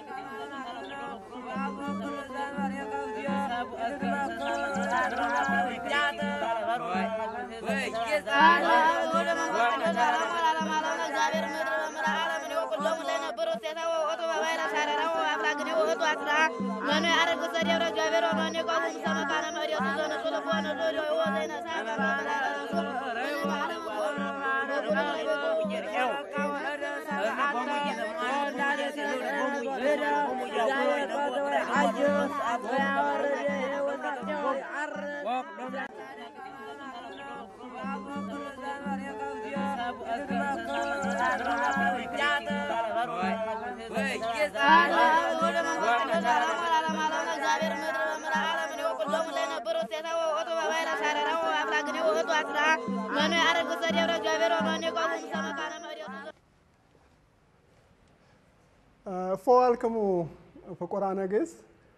እፎ አልክሙ ፍቁራነ ግእዝ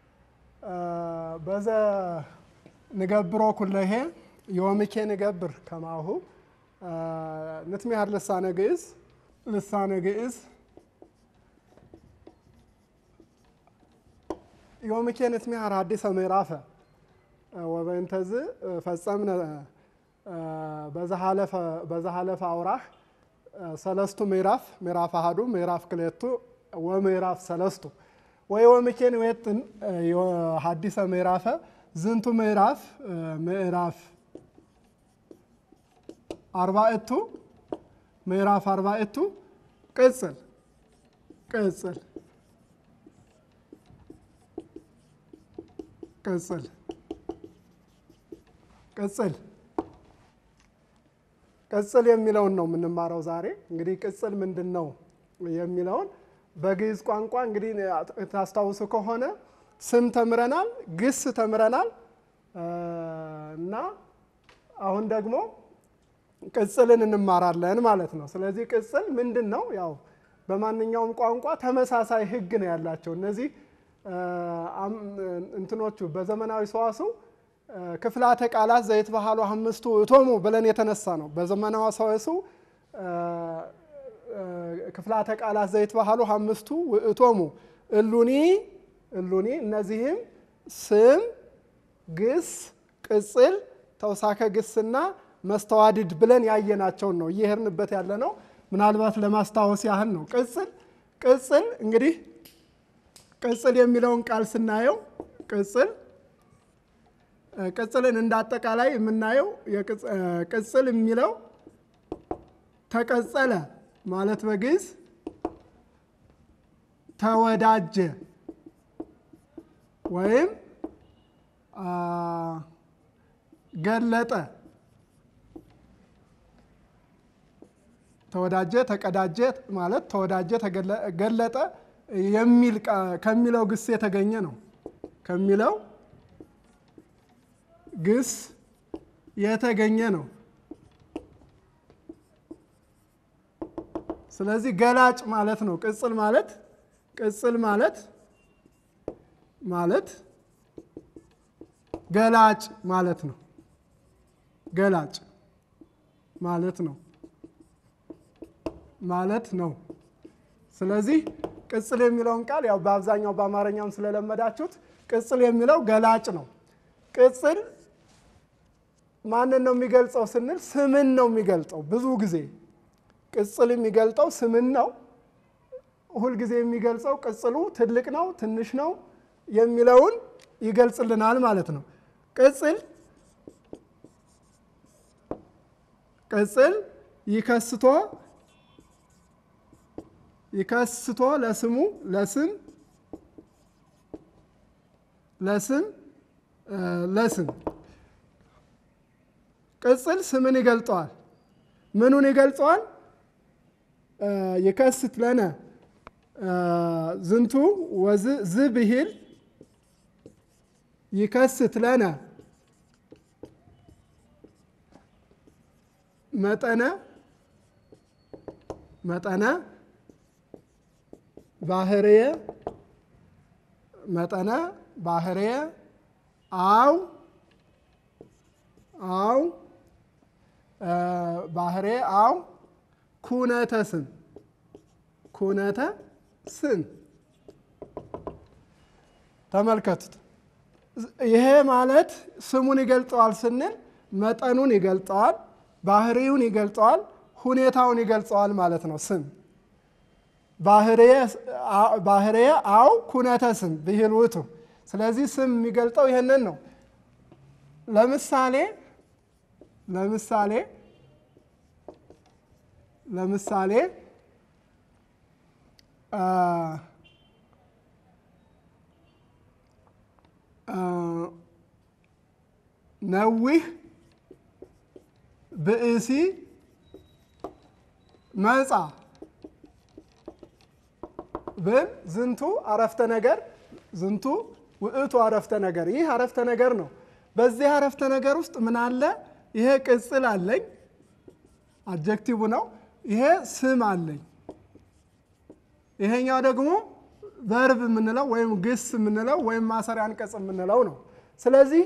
በዘ ንገብሮ ኩለሄ ዮምኬ ንገብር ከማሁ ንትሚሃር ልሳነ ግእዝ ልሳነ ግእዝ ዮምኬ ንትሚሃር ሀዲሰ ምዕራፈ ወበእንተዝ ፈጸምነ በዛሃለፈ አውራህ ሰለስቱ ምዕራፍ ምዕራፍ አሃዱ ምዕራፍ ክልኤቱ ወምዕራፍ ሰለስቱ ወይ ወምኬን ወየትን ሀዲሰ ምዕራፈ ዝንቱ ምዕራፍ ምዕራፍ አርባዕቱ ምዕራፍ አርባዕቱ ቅጽል ቅጽል ቅጽል ቅጽል ቅጽል የሚለውን ነው የምንማረው ዛሬ። እንግዲህ ቅጽል ምንድን ነው የሚለውን በግዕዝ ቋንቋ እንግዲህ ታስታውሱ ከሆነ ስም ተምረናል፣ ግስ ተምረናል እና አሁን ደግሞ ቅጽልን እንማራለን ማለት ነው። ስለዚህ ቅጽል ምንድን ነው? ያው በማንኛውም ቋንቋ ተመሳሳይ ሕግ ነው ያላቸው እነዚህ እንትኖቹ በዘመናዊ ሰዋስው ክፍላተ ቃላት ዘይት ባህሉ አምስቱ እቶሙ ብለን የተነሳ ነው። በዘመናዊ ሰዋስው ክፍላተ ቃላት ዘይት ባህሉ አምስቱ ውእቶሙ እሉኒ እሉኒ እነዚህም ስም፣ ግስ፣ ቅጽል፣ ተውሳከ ግስና መስተዋድድ ብለን ያየናቸውን ነው እየሄድንበት ያለ ነው። ምናልባት ለማስታወስ ያህል ነው። ቅጽል ቅጽል እንግዲህ ቅጽል የሚለውን ቃል ስናየው ቅጽል ቅጽልን እንደ አጠቃላይ የምናየው ቅጽል የሚለው ተቀጸለ ማለት በግዕዝ ተወዳጀ ወይም ገለጠ ተወዳጀ ተቀዳጀ ማለት ተወዳጀ ገለጠ የሚል ከሚለው ግስ የተገኘ ነው። ከሚለው ግስ የተገኘ ነው። ስለዚህ ገላጭ ማለት ነው። ቅጽል ማለት ቅጽል ማለት ማለት ገላጭ ማለት ነው። ገላጭ ማለት ነው ማለት ነው። ስለዚህ ቅጽል የሚለውን ቃል ያው በአብዛኛው በአማርኛም ስለለመዳችሁት ቅጽል የሚለው ገላጭ ነው። ቅጽል ማንን ነው የሚገልጸው ስንል ስምን ነው የሚገልጸው። ብዙ ጊዜ ቅጽል የሚገልጠው ስምን ነው። ሁልጊዜ የሚገልጸው ቅጽሉ ትልቅ ነው ትንሽ ነው የሚለውን ይገልጽልናል ማለት ነው። ቅጽል ቅጽል ይከስቶ ይከስቶ ለስሙ ለስም ለስም ለስም ቅጽል ስምን ይገልጠዋል። ምኑን ይገልጸዋል? ይከስት ለነ ዝንቱ ወዝ ዝ ብሂል ይከስት ለነ መጠነ መጠነ ባህርየ መጠነ ባህርየ አው አው ባህርየ አው ኩነተ ስም ኩነተ ስም ተመልከቱት። ይሄ ማለት ስሙን ይገልጸዋል ስንል መጠኑን ይገልጸዋል፣ ባህሪውን ይገልጸዋል፣ ሁኔታውን ይገልጸዋል ማለት ነው። ስም ባህርየ አው ኩነተ ስም ብሂል ውእቱ። ስለዚህ ስም የሚገልጸው ይህንን ነው። ለምሳሌ ለምሳሌ ለምሳሌ ነዊህ ብእሲ መጻ ብል ዝንቱ አረፍተ ነገር ዝንቱ ውእቱ አረፍተ ነገር። ይህ አረፍተ ነገር ነው። በዚህ አረፍተ ነገር ውስጥ ምን አለ? ይሄ ቅጽል አለኝ፣ አጀክቲቭ ነው። ይሄ ስም አለኝ። ይሄኛው ደግሞ ቨርብ የምንለው ወይም ግስ የምንለው ወይም ማሰሪያ አንቀጽ የምንለው ነው። ስለዚህ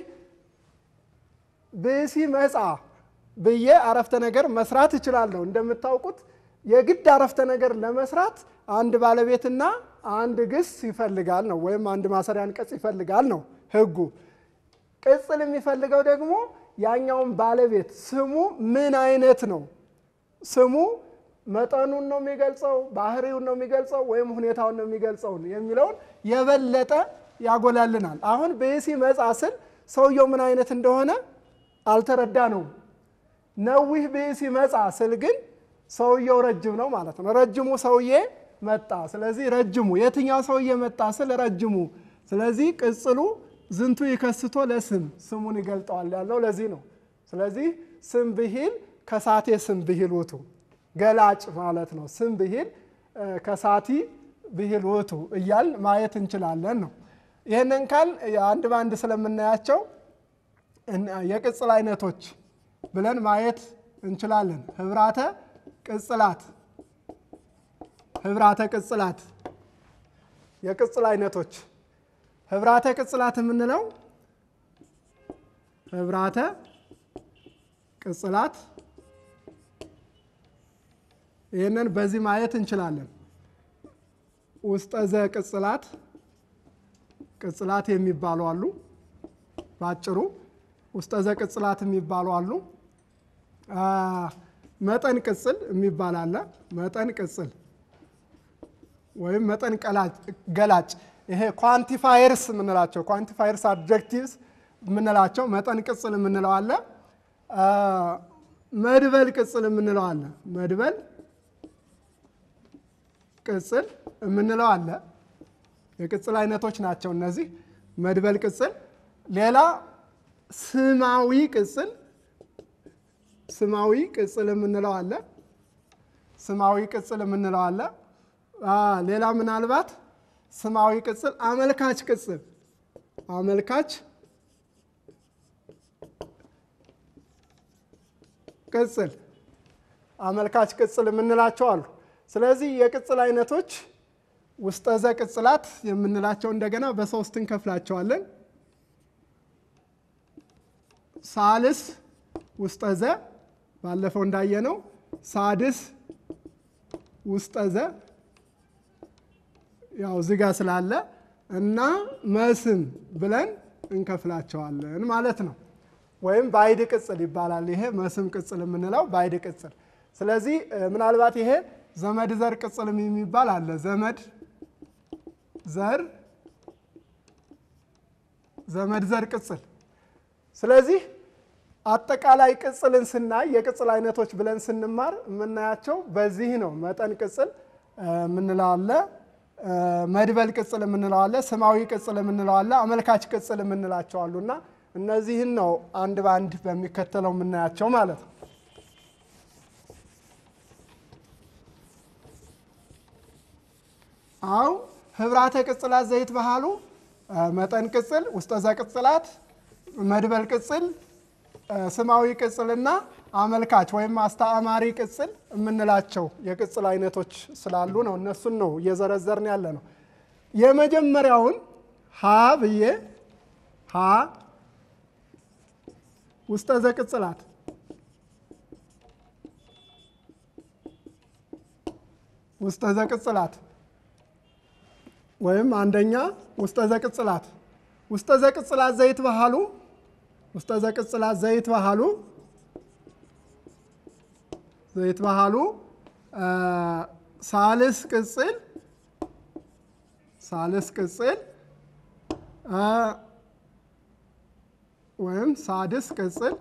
ብእሲ መጻ ብዬ አረፍተ ነገር መስራት እችላለሁ። እንደምታውቁት የግድ አረፍተ ነገር ለመስራት አንድ ባለቤትና አንድ ግስ ይፈልጋል ነው፣ ወይም አንድ ማሰሪያ አንቀጽ ይፈልጋል ነው ሕጉ። ቅጽል የሚፈልገው ደግሞ ያኛውን ባለቤት ስሙ ምን አይነት ነው? ስሙ መጠኑን ነው የሚገልጸው፣ ባህሪውን ነው የሚገልጸው፣ ወይም ሁኔታውን ነው የሚገልጸው የሚለውን የበለጠ ያጎላልናል። አሁን ብእሲ መጻ ስል ሰውየው ምን አይነት እንደሆነ አልተረዳ ነው። ነዊህ ብእሲ መጻ ስል ግን ሰውየው ረጅም ነው ማለት ነው። ረጅሙ ሰውዬ መጣ። ስለዚህ ረጅሙ የትኛው ሰውዬ መጣ ስል ረጅሙ። ስለዚህ ቅጽሉ ዝንቱ ይከስቶ ለስም ስሙን ይገልጠዋል ያለው ለዚህ ነው። ስለዚህ ስም ብሂል ከሳቴ ስም ብሂል ውእቱ ገላጭ ማለት ነው። ስም ብሂል ከሳቲ ብሂል ውእቱ እያል ማየት እንችላለን ነው። ይህንን ካል አንድ በአንድ ስለምናያቸው የቅጽል አይነቶች ብለን ማየት እንችላለን። ህብራተ ቅጽላት ህብራተ ቅጽላት የቅጽል አይነቶች ህብራተ ቅጽላት የምንለው ህብራተ ቅጽላት ይህንን በዚህ ማየት እንችላለን። ውስጠዘ ቅጽላት ቅጽላት የሚባሉ አሉ። ባጭሩ ውስጠዘ ቅጽላት የሚባሉ አሉ። መጠን ቅጽል የሚባል አለ። መጠን ቅጽል ወይም መጠን ገላጭ ይሄ ኳንቲፋየርስ የምንላቸው ኳንቲፋየርስ አድጀክቲቭስ የምንላቸው መጠን ቅጽል የምንለው አለ። መድበል ቅጽል የምንለው አለ። መድበል ቅጽል የምንለው አለ። የቅጽል አይነቶች ናቸው እነዚህ። መድበል ቅጽል፣ ሌላ ስማዊ ቅጽል ስማዊ ቅጽል የምንለው አለ። ስማዊ ቅጽል የምንለው አለ። ሌላ ምናልባት ስማዊ ቅጽል አመልካች ቅጽል አመልካች ቅጽል አመልካች ቅጽል የምንላቸው አሉ። ስለዚህ የቅጽል አይነቶች ውስጠዘ ቅጽላት የምንላቸው እንደገና በሶስት እንከፍላቸዋለን። ሳልስ ውስጠዘ ባለፈው እንዳየነው፣ ሳድስ ውስጠዘ ያው ዝጋ ስላለ እና መስም ብለን እንከፍላቸዋለን ማለት ነው። ወይም ባይድ ቅጽል ይባላል። ይሄ መስም ቅጽል የምንለው ባይድ ቅጽል። ስለዚህ ምናልባት ይሄ ዘመድ ዘር ቅጽል የሚባል አለ። ዘመድ ዘር ዘመድ ዘር ቅጽል። ስለዚህ አጠቃላይ ቅጽልን ስናይ የቅጽል አይነቶች ብለን ስንማር የምናያቸው በዚህ ነው። መጠን ቅጽል የምንለው አለ፣ መድበል ቅጽል የምንለው አለ፣ ስማዊ ቅጽል የምንለው አለ፣ አመልካች ቅጽል የምንላቸው አሉ እና እነዚህን ነው አንድ በአንድ በሚከተለው የምናያቸው ማለት ነው። አው ህብራተ ቅጽላት ዘይት ባህሉ መጠን ቅጽል፣ ውስጠዘ ቅጽላት፣ መድበል ቅጽል፣ ስማዊ ቅጽልና አመልካች ወይም አስተአማሪ ቅጽል የምንላቸው የቅጽል አይነቶች ስላሉ ነው። እነሱን ነው እየዘረዘርን ያለ ነው። የመጀመሪያውን ሀ ብዬ ሀ ውስጠዘ ቅጽላት ውስጠዘ ቅጽላት ወይም አንደኛ ውስጠዘ ቅጽላት ውስጠ ዘቅጽላት ዘይት ባህሉ ውስጠ ዘቅጽላት ዘይት ባህሉ ዘይት ባህሉ ሳልስ ቅጽል ሳልስ ቅጽል ወይም ሳድስ ቅጽል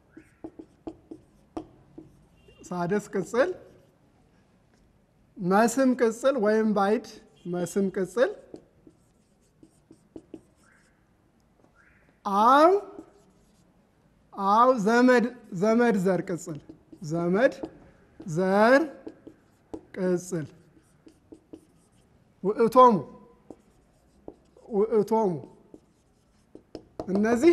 ሳድስ ቅጽል መስም ቅጽል ወይም ባይድ መስም ቅጽል አው አው ዘመድ ዘመድ ዘር ቅጽል ዘመድ ዘር ቅጽል ውእቶሙ ውእቶሙ እነዚህ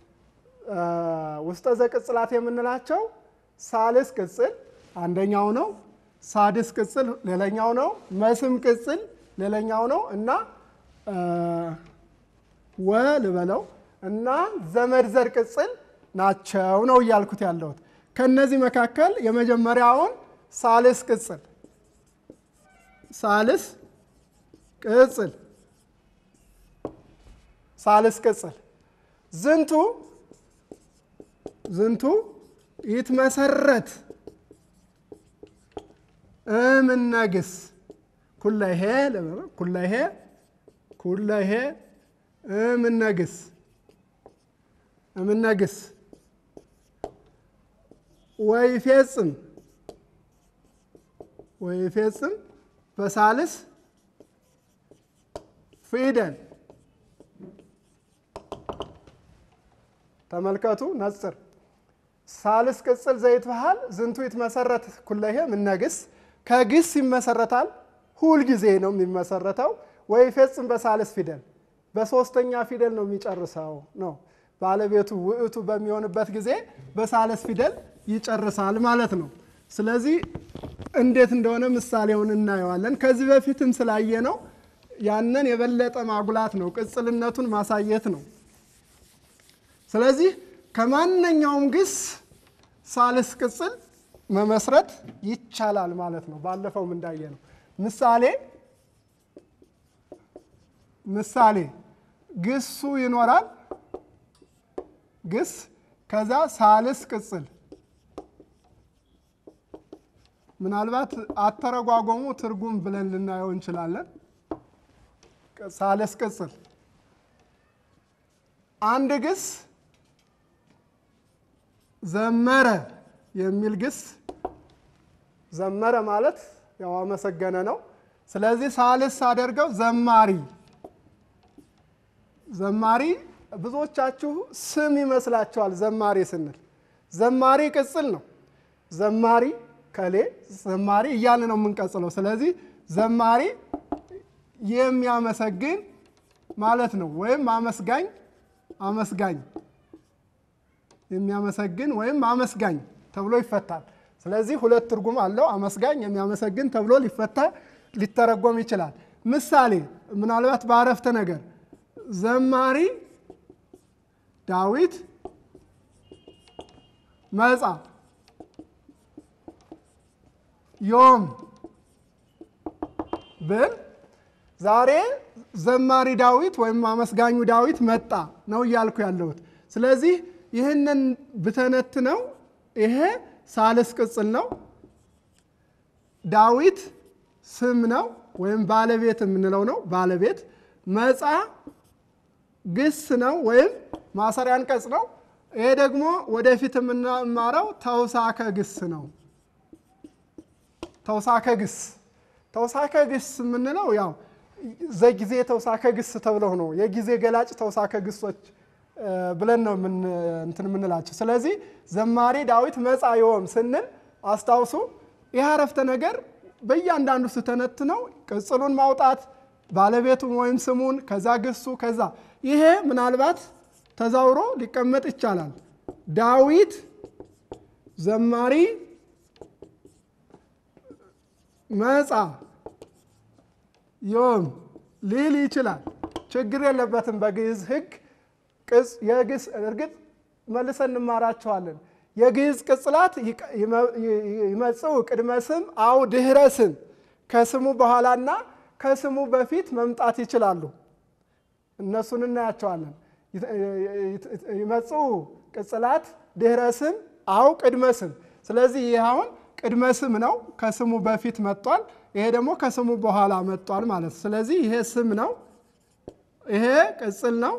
ውስጠ ዘቅጽላት የምንላቸው ሳልስ ቅጽል አንደኛው ነው። ሳድስ ቅጽል ሌላኛው ነው። መስም ቅጽል ሌላኛው ነው እና ወ ልበለው እና ዘመድ ዘር ቅጽል ናቸው ነው እያልኩት ያለሁት። ከነዚህ መካከል የመጀመሪያውን ሳልስ ቅጽል ሳልስ ቅጽል ሳልስ ቅጽል ዝንቱ ዝንቱ ይትመሰረት እምነግስ ኩለሄ ኩለሄ ኩለሄ እምነግስ እምነግስ ወይፌጽም ወይፌጽም በሳልስ ፊደል ተመልከቱ ነጽር ሳልስ ቅጽል ዘይት ባህል ዝንቱ ይትመሰረት ኩለሄ ምነግስ ከግስ ይመሰረታል። ሁል ጊዜ ነው የሚመሰረተው። ወይ ፈጽም በሳልስ ፊደል በሶስተኛ ፊደል ነው የሚጨርሰው ነው። ባለቤቱ ውእቱ በሚሆንበት ጊዜ በሳልስ ፊደል ይጨርሳል ማለት ነው። ስለዚህ እንዴት እንደሆነ ምሳሌውን እናየዋለን። ከዚህ በፊትም ስላየ ነው ያንን የበለጠ ማጉላት ነው፣ ቅጽልነቱን ማሳየት ነው። ስለዚህ ከማንኛውም ግስ ሳልስ ቅጽል መመስረት ይቻላል ማለት ነው። ባለፈውም እንዳየ ነው። ምሳሌ ምሳሌ ግሱ ይኖራል። ግስ ከዛ ሳልስ ቅጽል ምናልባት አተረጓጎሙ ትርጉም ብለን ልናየው እንችላለን። ሳልስ ቅጽል አንድ ግስ ዘመረ የሚል ግስ ዘመረ ማለት ያው አመሰገነ ነው። ስለዚህ ሳልስ አደርገው ዘማሪ ዘማሪ ብዙዎቻችሁ ስም ይመስላችኋል። ዘማሪ ስንል ዘማሪ ቅጽል ነው። ዘማሪ ከሌ ዘማሪ እያልን ነው የምንቀጽለው። ስለዚህ ዘማሪ የሚያመሰግን ማለት ነው። ወይም አመስጋኝ አመስጋኝ የሚያመሰግን ወይም አመስጋኝ ተብሎ ይፈታል። ስለዚህ ሁለት ትርጉም አለው። አመስጋኝ፣ የሚያመሰግን ተብሎ ሊፈታ ሊተረጎም ይችላል። ምሳሌ ምናልባት በአረፍተ ነገር ዘማሪ ዳዊት መጻ ዮም ብል ዛሬ ዘማሪ ዳዊት ወይም አመስጋኙ ዳዊት መጣ ነው እያልኩ ያለሁት። ስለዚህ ይህንን ብተነትነው ይሄ ሳልስ ቅጽል ነው። ዳዊት ስም ነው ወይም ባለቤት የምንለው ነው። ባለቤት መጻ ግስ ነው ወይም ማሰሪያ አንቀጽ ነው። ይሄ ደግሞ ወደፊት የምንማረው ተውሳከ ግስ ነው። ተውሳከ ግስ ተውሳከ ግስ የምንለው ያው ዘጊዜ ተውሳከ ግስ ተብለው ነው የጊዜ ገላጭ ተውሳከ ግሶች ብለን ነው እንትን የምንላቸው። ስለዚህ ዘማሪ ዳዊት መጻ ዮም ስንል አስታውሱ፣ ይህ አረፍተ ነገር በእያንዳንዱ ስተነትነው ቅጽሉን ማውጣት ባለቤቱን ወይም ስሙን ከዛ ግሱ ከዛ ይሄ ምናልባት ተዛውሮ ሊቀመጥ ይቻላል። ዳዊት ዘማሪ መጻ ዮም ሊል ይችላል። ችግር የለበትም። በግዕዝ ሕግ የግዕዝ እርግጥ መልሰን እንማራቸዋለን። የግዕዝ ቅጽላት ይመጽኡ ቅድመ ስም አው ድህረ ስም ከስሙ በኋላና ከስሙ በፊት መምጣት ይችላሉ። እነሱን እናያቸዋለን። ይመጽኡ ቅጽላት ድህረ ስም አው ቅድመ ስም። ስለዚህ ይህ አሁን ቅድመ ስም ነው፣ ከስሙ በፊት መጥቷል። ይሄ ደግሞ ከስሙ በኋላ መጥቷል ማለት ነው። ስለዚህ ይሄ ስም ነው፣ ይሄ ቅጽል ነው፣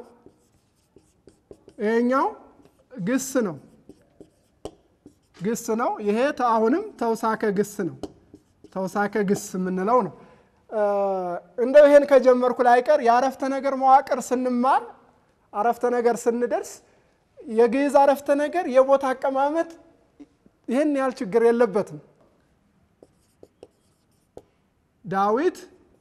ይሄኛው ግስ ነው ግስ ነው። ይሄ አሁንም ተውሳከ ግስ ነው። ተውሳከ ግስ የምንለው ነው። እንደው ይሄን ከጀመርኩ ላይቀር የአረፍተ ነገር መዋቅር ስንማር አረፍተ ነገር ስንደርስ የግዕዝ አረፍተ ነገር የቦታ አቀማመጥ ይህን ያህል ችግር የለበትም። ዳዊት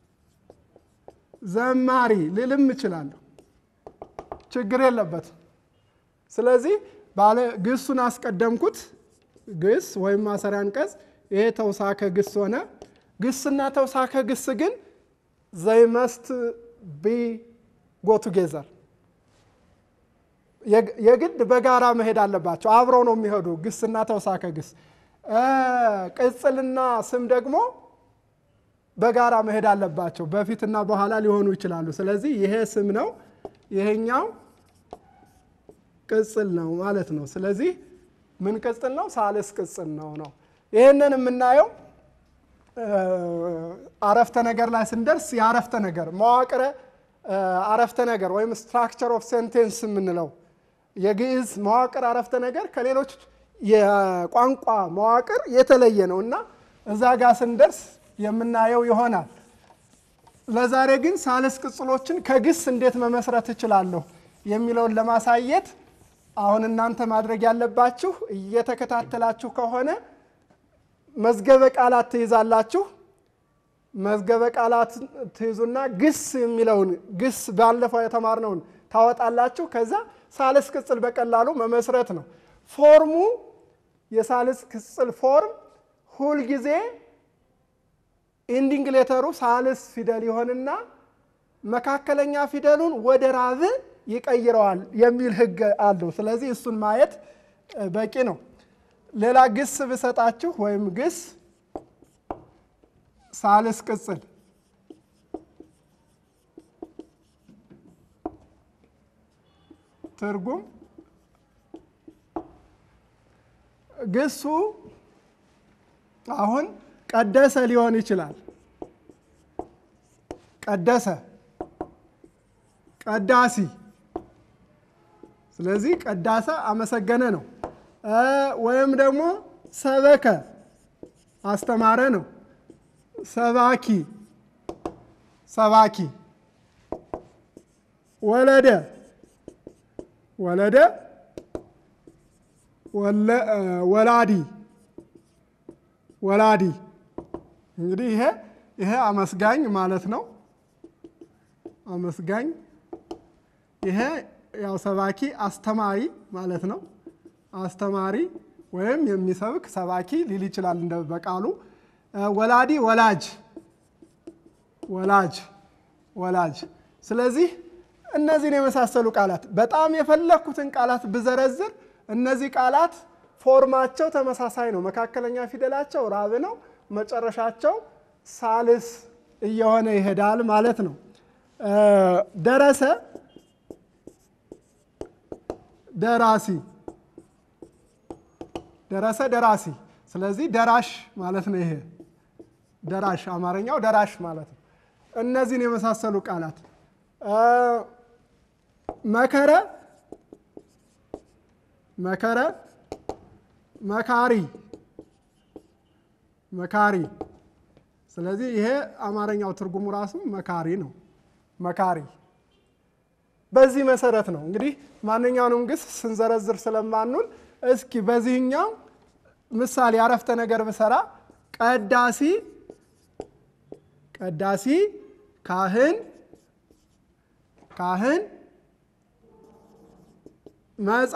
ዘማሪ ልልም እችላለሁ፣ ችግር የለበትም። ስለዚህ ባለ ግሱን አስቀደምኩት። ግስ ወይም ማሰሪያ አንቀጽ ይሄ ተውሳከ ግስ ሆነ። ግስና ተውሳከ ግስ ግን ዘይ መስት ቢ ጎ ቱጌዘር የግድ በጋራ መሄድ አለባቸው። አብረው ነው የሚሄዱ ግስና ተውሳከ ግስ። ቅጽልና ስም ደግሞ በጋራ መሄድ አለባቸው። በፊትና በኋላ ሊሆኑ ይችላሉ። ስለዚህ ይሄ ስም ነው፣ ይሄኛው ቅጽል ነው ማለት ነው። ስለዚህ ምን ቅጽል ነው? ሳልስ ቅጽል ነው ነው። ይህንን የምናየው አረፍተ ነገር ላይ ስንደርስ የአረፍተ ነገር መዋቅረ አረፍተ ነገር ወይም ስትራክቸር ኦፍ ሴንቴንስ የምንለው የግዕዝ መዋቅር አረፍተ ነገር ከሌሎች የቋንቋ መዋቅር የተለየ ነው እና እዛ ጋር ስንደርስ የምናየው ይሆናል። ለዛሬ ግን ሳልስ ቅጽሎችን ከግስ እንዴት መመስረት እችላለሁ የሚለውን ለማሳየት አሁን እናንተ ማድረግ ያለባችሁ እየተከታተላችሁ ከሆነ መዝገበ ቃላት ትይዛላችሁ። መዝገበ ቃላት ትይዙና ግስ የሚለውን ግስ ባለፈው የተማርነውን ታወጣላችሁ። ከዛ ሳልስ ቅጽል በቀላሉ መመስረት ነው። ፎርሙ የሳልስ ቅጽል ፎርም ሁልጊዜ ኢንዲንግ ሌተሩ ሳልስ ፊደል ይሆንና መካከለኛ ፊደሉን ወደ ራብ ይቀይረዋል የሚል ሕግ አለው። ስለዚህ እሱን ማየት በቂ ነው። ሌላ ግስ ብሰጣችሁ ወይም ግስ ሳልስ ቅጽል ትርጉም ግሱ አሁን ቀደሰ ሊሆን ይችላል። ቀደሰ፣ ቀዳሲ። ስለዚህ ቀዳሰ አመሰገነ ነው። ወይም ደግሞ ሰበከ አስተማረ ነው። ሰባኪ ሰባኪ። ወለደ ወለደ ወላዲ ወላዲ። እንግዲህ ይሄ ይሄ አመስጋኝ ማለት ነው። አመስጋኝ። ይሄ ያው ሰባኪ አስተማሪ ማለት ነው። አስተማሪ ወይም የሚሰብክ ሰባኪ ሊል ይችላል እንደ በቃሉ። ወላዲ ወላጅ ወላጅ ወላጅ። ስለዚህ እነዚህን የመሳሰሉ ቃላት በጣም የፈለግኩትን ቃላት ብዘረዝር እነዚህ ቃላት ፎርማቸው ተመሳሳይ ነው። መካከለኛ ፊደላቸው ራብ ነው። መጨረሻቸው ሳልስ እየሆነ ይሄዳል ማለት ነው። ደረሰ ደራሲ ደረሰ ደራሲ። ስለዚህ ደራሽ ማለት ነው። ይሄ ደራሽ አማርኛው ደራሽ ማለት ነው። እነዚህን የመሳሰሉ ቃላት መከረ መከረ መካሪ መካሪ። ስለዚህ ይሄ አማርኛው ትርጉሙ ራሱ መካሪ ነው። መካሪ በዚህ መሰረት ነው እንግዲህ ማንኛውንም ግስ ስንዘረዝር ስለማንውል እስኪ በዚህኛው ምሳሌ አረፍተ ነገር ብሰራ ቀዳሲ ቀዳሲ ካህን ካህን መጻ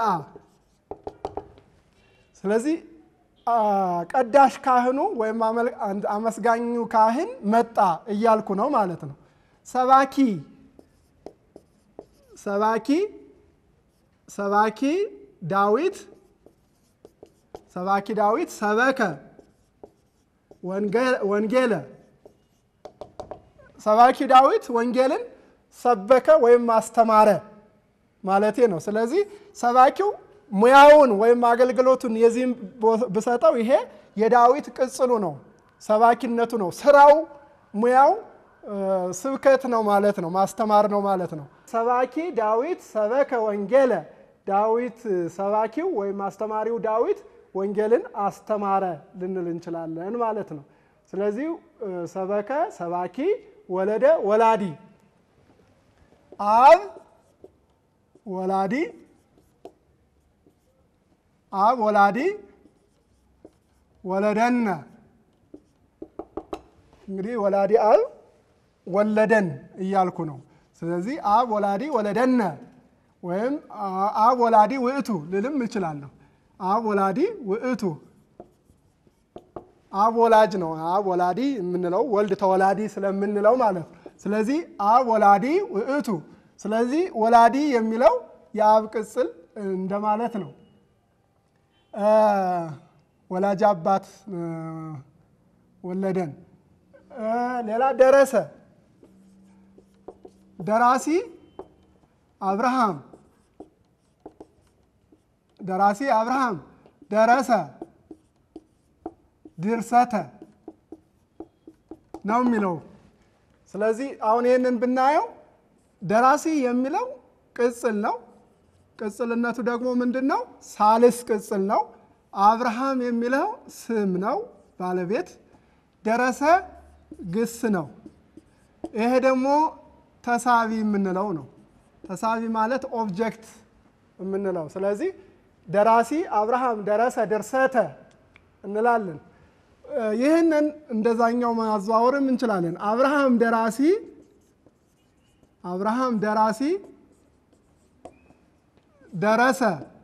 ስለዚህ ቀዳሽ ካህኑ ወይም አመስጋኙ ካህን መጣ እያልኩ ነው ማለት ነው። ሰባኪ ሰባኪ ሰባኪ ዳዊት ሰባኪ ዳዊት ሰበከ ወንጌለ ሰባኪ ዳዊት ወንጌልን ሰበከ ወይም አስተማረ ማለቴ ነው። ስለዚህ ሰባኪው ሙያውን ወይም አገልግሎቱን የዚህም ብሰጠው ይሄ የዳዊት ቅጽሉ ነው፣ ሰባኪነቱ ነው። ስራው ሙያው ስብከት ነው ማለት ነው፣ ማስተማር ነው ማለት ነው። ሰባኪ ዳዊት ሰበከ ወንጌለ፣ ዳዊት ሰባኪው ወይም አስተማሪው ዳዊት ወንጌልን አስተማረ ልንል እንችላለን ማለት ነው። ስለዚህ ሰበከ ሰባኪ፣ ወለደ ወላዲ፣ አብ ወላዲ አብ ወላዲ ወለደነ እንግዲህ ወላዲ አብ ወለደን እያልኩ ነው። ስለዚህ አብ ወላዲ ወለደነ ወይም አብ ወላዲ ውእቱ ልልም እችላለሁ። አብ ወላዲ ውእቱ አብ ወላጅ ነው። አብ ወላዲ የምንለው ወልድ ተወላዲ ስለምንለው ማለት ነው። ስለዚህ አብ ወላዲ ውእቱ። ስለዚህ ወላዲ የሚለው የአብ ቅጽል እንደማለት ነው። ወላጅ አባት ወለደን። ሌላ ደረሰ፣ ደራሲ አብርሃም፣ ደራሲ አብርሃም፣ ደረሰ፣ ድርሰተ ነው የሚለው። ስለዚህ አሁን ይህንን ብናየው ደራሲ የሚለው ቅጽል ነው። ቅጽልነቱ ደግሞ ምንድን ነው? ሳልስ ቅጽል ነው። አብርሃም የሚለው ስም ነው፣ ባለቤት። ደረሰ ግስ ነው። ይሄ ደግሞ ተሳቢ የምንለው ነው። ተሳቢ ማለት ኦብጀክት የምንለው። ስለዚህ ደራሲ አብርሃም ደረሰ ድርሰተ እንላለን። ይህንን እንደዛኛው ማዘዋወርም እንችላለን። አብርሃም ደራሲ አብርሃም ደራሲ ደረሰ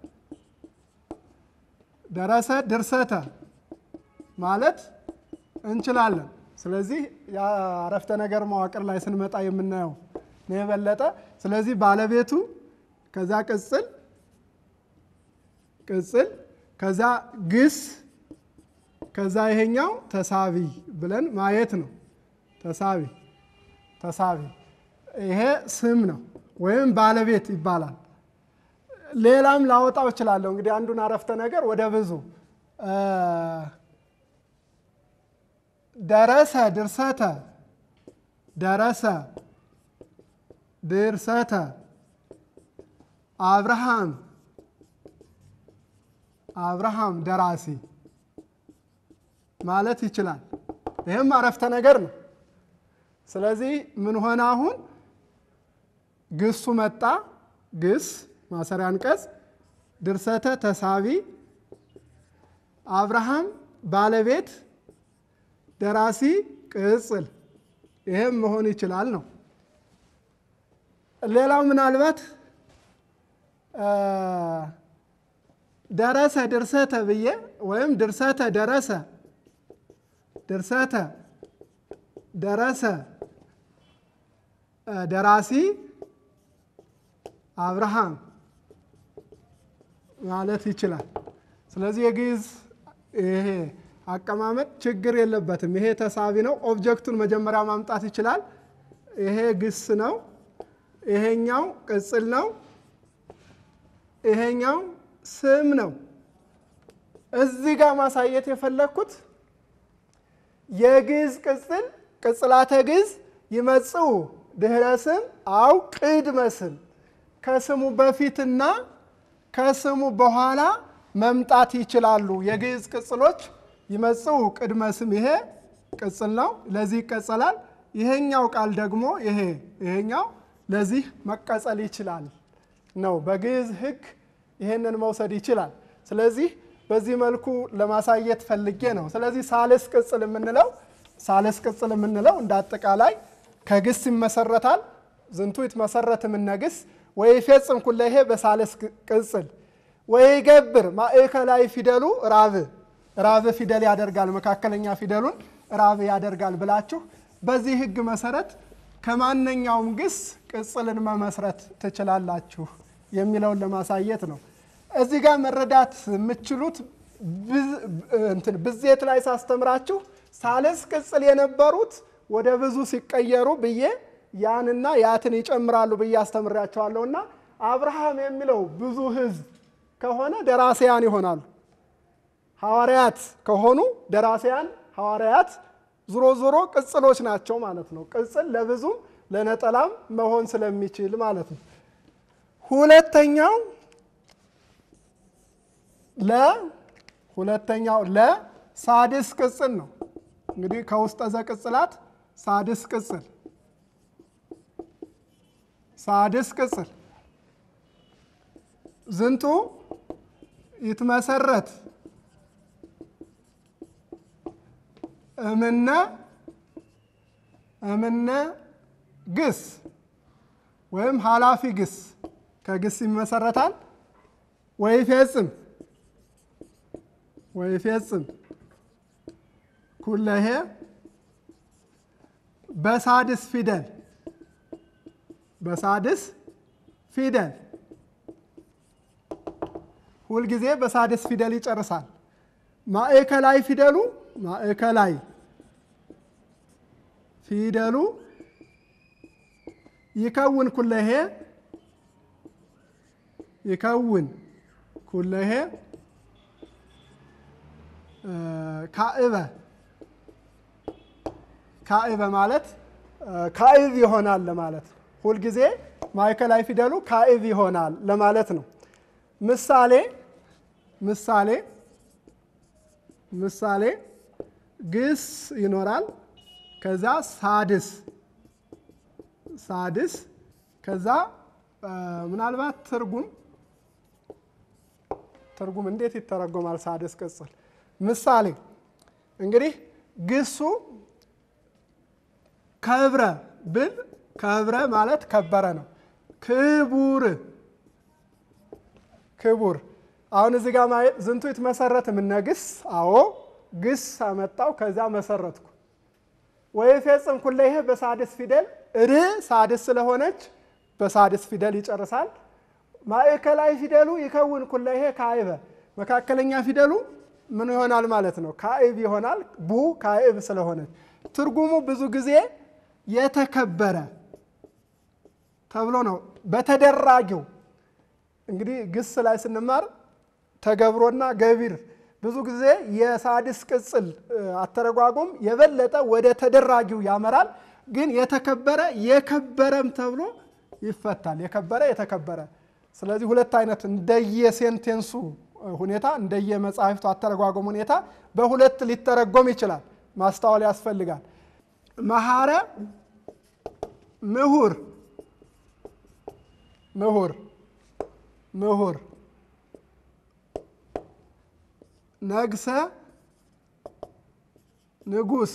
ደረሰ ድርሰተ ማለት እንችላለን። ስለዚህ የአረፍተ ነገር መዋቅር ላይ ስንመጣ የምናየው ነው የበለጠ። ስለዚህ ባለቤቱ ከዛ ቅጽል ቅጽል ከዛ ግስ ከዛ ይሄኛው ተሳቢ ብለን ማየት ነው። ተሳቢ ተሳቢ ይሄ ስም ነው ወይም ባለቤት ይባላል። ሌላም ላወጣው እችላለሁ። እንግዲህ አንዱን አረፍተ ነገር ወደ ብዙ ደረሰ ድርሰተ ደረሰ ድርሰተ አብርሃም አብርሃም ደራሲ ማለት ይችላል። ይህም አረፍተ ነገር ነው። ስለዚህ ምን ሆነ? አሁን ግሱ መጣ። ግስ ማሰሪያ አንቀጽ፣ ድርሰተ ተሳቢ፣ አብርሃም ባለቤት፣ ደራሲ ቅጽል። ይህም መሆን ይችላል ነው። ሌላው ምናልባት ደረሰ ድርሰተ ብዬ ወይም ድርሰተ ደረሰ ድርሰተ ደረሰ ደራሲ አብርሃም ማለት ይችላል። ስለዚህ የግዕዝ ይሄ አቀማመጥ ችግር የለበትም። ይሄ ተሳቢ ነው። ኦብጀክቱን መጀመሪያ ማምጣት ይችላል። ይሄ ግስ ነው። ይሄኛው ቅጽል ነው። ይሄኛው ስም ነው። እዚህ ጋር ማሳየት የፈለግኩት የግዕዝ ቅጽል ቅጽላተ ግዕዝ ይመጽኡ ድህረ ስም አው ቅድመ ስም ከስሙ በፊትና ከስሙ በኋላ መምጣት ይችላሉ። የግዕዝ ቅጽሎች ይመጽኡ ቅድመ ስም ይሄ ቅጽል ነው፣ ለዚህ ይቀጸላል። ይሄኛው ቃል ደግሞ ይሄ ይሄኛው ለዚህ መቀጸል ይችላል ነው። በግዕዝ ሕግ ይሄንን መውሰድ ይችላል። ስለዚህ በዚህ መልኩ ለማሳየት ፈልጌ ነው። ስለዚህ ሳልስ ቅጽል የምንለው ሳልስ ቅጽል የምንለው እንደ አጠቃላይ ከግስ ይመሰረታል። ዝንቱ ይትመሰረት እምነ ግስ ወይፌጽም ኩለሄ በሳልስ ቅጽል ወይገብር ማእከላዊ ፊደሉ ራብ ራብ ፊደል ያደርጋል፣ መካከለኛ ፊደሉን ራብ ያደርጋል ብላችሁ በዚህ ሕግ መሰረት ከማንኛውም ግስ ቅጽልን መመስረት ትችላላችሁ የሚለውን ለማሳየት ነው። እዚህ ጋር መረዳት የምችሉት ብዜት ላይ ሳስተምራችሁ ሳልስ ቅጽል የነበሩት ወደ ብዙ ሲቀየሩ ብዬ ያንና ያትን ይጨምራሉ ብዬ አስተምራቸዋለሁ እና አብርሃም የሚለው ብዙ ሕዝብ ከሆነ ደራሲያን ይሆናሉ። ሐዋርያት ከሆኑ ደራሲያን ሐዋርያት ዞሮ ዞሮ ቅጽሎች ናቸው ማለት ነው። ቅጽል ለብዙም ለነጠላም መሆን ስለሚችል ማለት ነው። ሁለተኛው ለ ሁለተኛው ለ ሳድስ ቅጽል ነው። እንግዲህ ከውስጠ ዘቅጽላት ሳድስ ቅጽል ሳድስ ቅጽል ዝንቱ ይትመሰረት እምነ እምነ ግስ ወይም ኃላፊ ግስ ከግስ ይመሰረታል። ወይፌጽም ወይፌጽም ኩለሄ በሳድስ ፊደል በሳድስ ፊደል ሁልጊዜ በሳድስ ፊደል ይጨርሳል። ማዕከላዊ ፊደሉ ማዕከላዊ ፊደሉ ይከውን ኩለሄ ይከውን ኩለሄ ካዕበ ካዕበ ማለት ካዕብ ይሆናል ለማለት ነው። ሁልጊዜ ማዕከላዊ ፊደሉ ካዕብ ይሆናል ለማለት ነው። ምሳሌ ምሳሌ ምሳሌ ግስ ይኖራል። ከዛ ሳድስ ሳድስ ከዛ ምናልባት ትርጉም ትርጉም እንዴት ይተረጎማል? ሳድስ ቅጽል ምሳሌ እንግዲህ ግሱ ከብረ ብል ከብረ ማለት ከበረ ነው። ክቡር ክቡር አሁን እዚህ ጋር ማየት ዝንቱ ይትመሰረት እምነ ግስ አዎ ግስ አመጣው ከዛ መሰረትኩ ወይፌጽም ኩለሄ በሳድስ ፊደል ር ሳድስ ስለሆነች በሳድስ ፊደል ይጨርሳል። ማዕከላዊ ፊደሉ ይከውን ኩለሄ ካዕበ መካከለኛ ፊደሉ ምን ይሆናል ማለት ነው? ካዕብ ይሆናል። ቡ ካዕብ ስለሆነች ትርጉሙ ብዙ ጊዜ የተከበረ ተብሎ ነው። በተደራጊው እንግዲህ ግስ ላይ ስንማር ተገብሮና ገቢር ብዙ ጊዜ የሳድስ ቅጽል አተረጓጎም የበለጠ ወደ ተደራጊው ያመራል። ግን የተከበረ የከበረም ተብሎ ይፈታል። የከበረ የተከበረ። ስለዚህ ሁለት አይነት እንደየሴንቴንሱ ሁኔታ እንደየመጽሐፍቱ አተረጓጎም ሁኔታ በሁለት ሊተረጎም ይችላል። ማስተዋል ያስፈልጋል። መሐረ ምሁር ምሁር ምሁር ነግሰ ንጉስ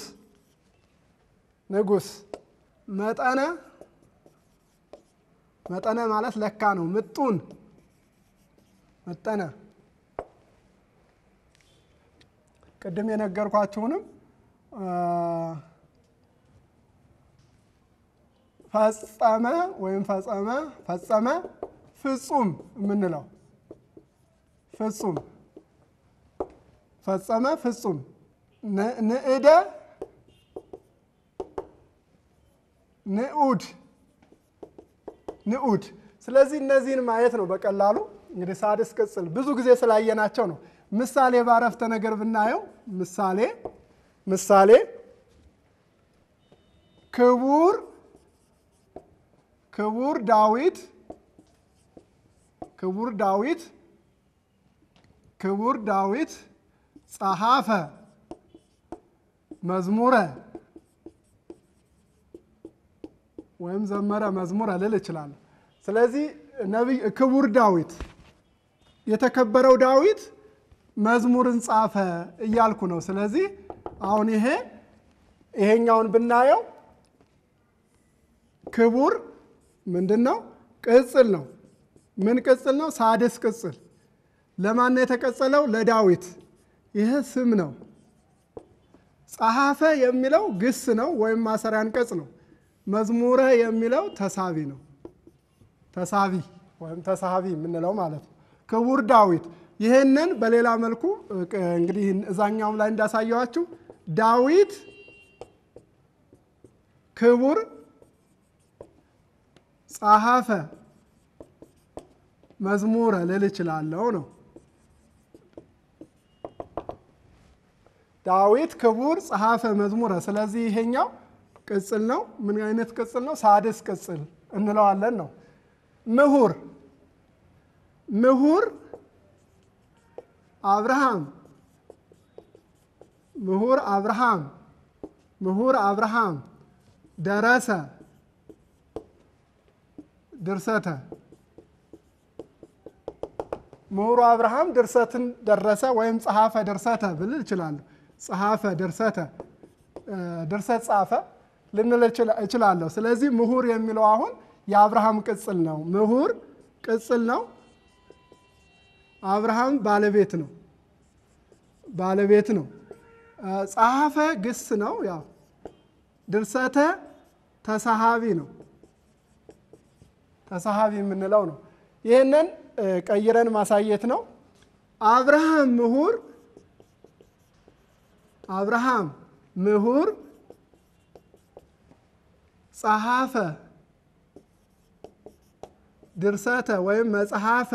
ንጉስ መጠነ መጠነ ማለት ለካ ነው። ምጡን መጠነ ቅድም የነገርኳችሁንም ፈጸመ ወይም ፈጸመ ፈጸመ ፍጹም የምንለው ፍጹም ፈጸመ ፍጹም ንእደ ንዑድ ንዑድ። ስለዚህ እነዚህን ማየት ነው በቀላሉ እንግዲህ ሳድስ ቅጽል ብዙ ጊዜ ስላየናቸው ነው። ምሳሌ ባረፍተ ነገር ብናየው ምሳሌ ምሳሌ ክቡር ክቡር ዳዊት ክቡር ዳዊት ክቡር ዳዊት ጸሐፈ መዝሙረ ወይም ዘመረ መዝሙረ ልል እችላለሁ። ስለዚህ ነቢይ ክቡር ዳዊት የተከበረው ዳዊት መዝሙርን ጻፈ እያልኩ ነው። ስለዚህ አሁን ይሄ ይሄኛውን ብናየው ክቡር ምንድን ነው? ቅጽል ነው። ምን ቅጽል ነው? ሳድስ ቅጽል። ለማን ነው የተቀጸለው? ለዳዊት። ይህ ስም ነው። ጸሐፈ የሚለው ግስ ነው ወይም ማሰሪያ አንቀጽ ነው። መዝሙረ የሚለው ተሳቢ ነው። ተሳቢ ወይም ተሳቢ የምንለው ማለት ነው። ክቡር ዳዊት ይህንን በሌላ መልኩ እንግዲህ እዛኛውም ላይ እንዳሳየዋችሁ ዳዊት ክቡር ጸሐፈ መዝሙረ ልል እችላለሁ ነው። ዳዊት ክቡር ጸሐፈ መዝሙረ። ስለዚህ ይሄኛው ቅጽል ነው። ምን አይነት ቅጽል ነው? ሳድስ ቅጽል እንለዋለን ነው። ምሁር ምሁር አብርሃም ምሁር አብርሃም ምሁር አብርሃም ደረሰ ድርሰተ ምሁሩ አብርሃም ድርሰትን ደረሰ ወይም ጸሐፈ ድርሰተ ብል እችላለሁ። ጸሐፈ ድርሰተ ድርሰት ጻፈ ልንል እችላለሁ። ስለዚህ ምሁር የሚለው አሁን የአብርሃም ቅጽል ነው። ምሁር ቅጽል ነው። አብርሃም ባለቤት ነው ባለቤት ነው። ጸሐፈ ግስ ነው። ያው ድርሰተ ተሳሃቢ ነው ተሳሃቢ የምንለው ነው። ይህንን ቀይረን ማሳየት ነው። አብርሃም ምሁር አብርሃም ምሁር ጸሐፈ ድርሰተ ወይም መጽሐፈ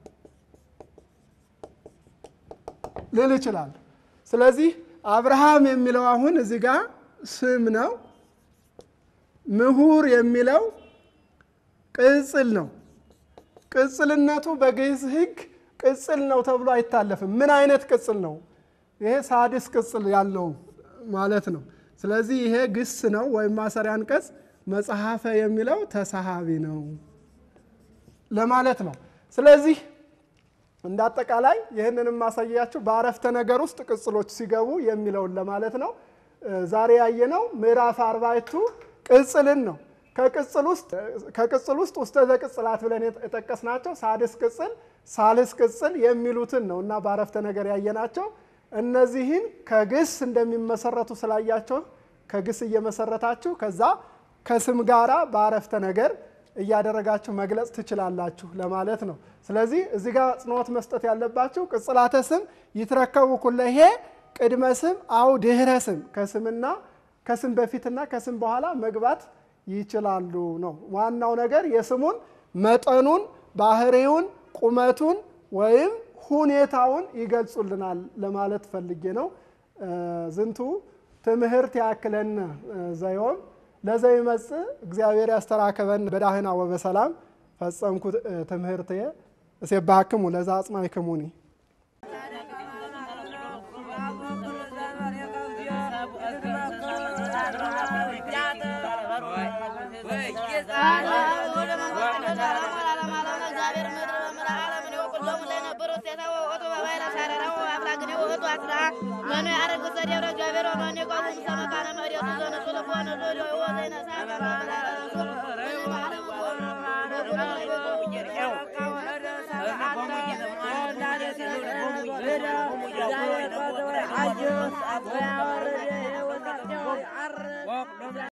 ልል ይችላል። ስለዚህ አብርሃም የሚለው አሁን እዚህ ጋር ስም ነው። ምሁር የሚለው ቅጽል ነው። ቅጽልነቱ በግዕዝ ሕግ ቅጽል ነው ተብሎ አይታለፍም። ምን አይነት ቅጽል ነው? ይሄ ሳድስ ቅጽል ያለው ማለት ነው። ስለዚህ ይሄ ግስ ነው ወይም ማሰሪያ አንቀጽ፣ መጽሐፈ የሚለው ተሳሃቢ ነው ለማለት ነው። ስለዚህ እንደ አጠቃላይ ይህንንም ማሳያችሁ በአረፍተ ነገር ውስጥ ቅጽሎች ሲገቡ የሚለውን ለማለት ነው። ዛሬ ያየነው ምዕራፍ አርባዕቱ ቅጽልን ነው። ከቅጽል ውስጥ ውስተ ዘቅጽላት ብለን የጠቀስናቸው ሳድስ ቅጽል፣ ሳልስ ቅጽል የሚሉትን ነው እና በአረፍተ ነገር ያየናቸው እነዚህን ከግስ እንደሚመሰረቱ ስላያቸው ከግስ እየመሰረታችሁ ከዛ ከስም ጋራ በአረፍተ ነገር እያደረጋችሁ መግለጽ ትችላላችሁ ለማለት ነው። ስለዚህ እዚህ ጋር ጽንዖት መስጠት ያለባችሁ ቅጽላተ ስም ይትረከቡ ኩለሄ ቅድመ ስም አው ድህረ ስም ከስምና ከስም በፊትና ከስም በኋላ መግባት ይችላሉ ነው። ዋናው ነገር የስሙን መጠኑን፣ ባህሪውን፣ ቁመቱን ወይም ሁኔታውን ይገልጹልናል ለማለት ፈልጌ ነው። ዝንቱ ትምህርት ያክለነ ዘዮም ለዘይመጽእ እግዚአብሔር ያስተራከበን በዳህና ወበሰላም ፈጸምኩ ትምህርትየ እሴባክሙ ለዛ አጽማይክሙኒ መኑ ያረግ ዘደብረ እግዚአብሔር ወመኑ የቆሙ ሰመካነ መሬቱ ዘነሱ ለሆነ ዞዶ ወዘይነሳ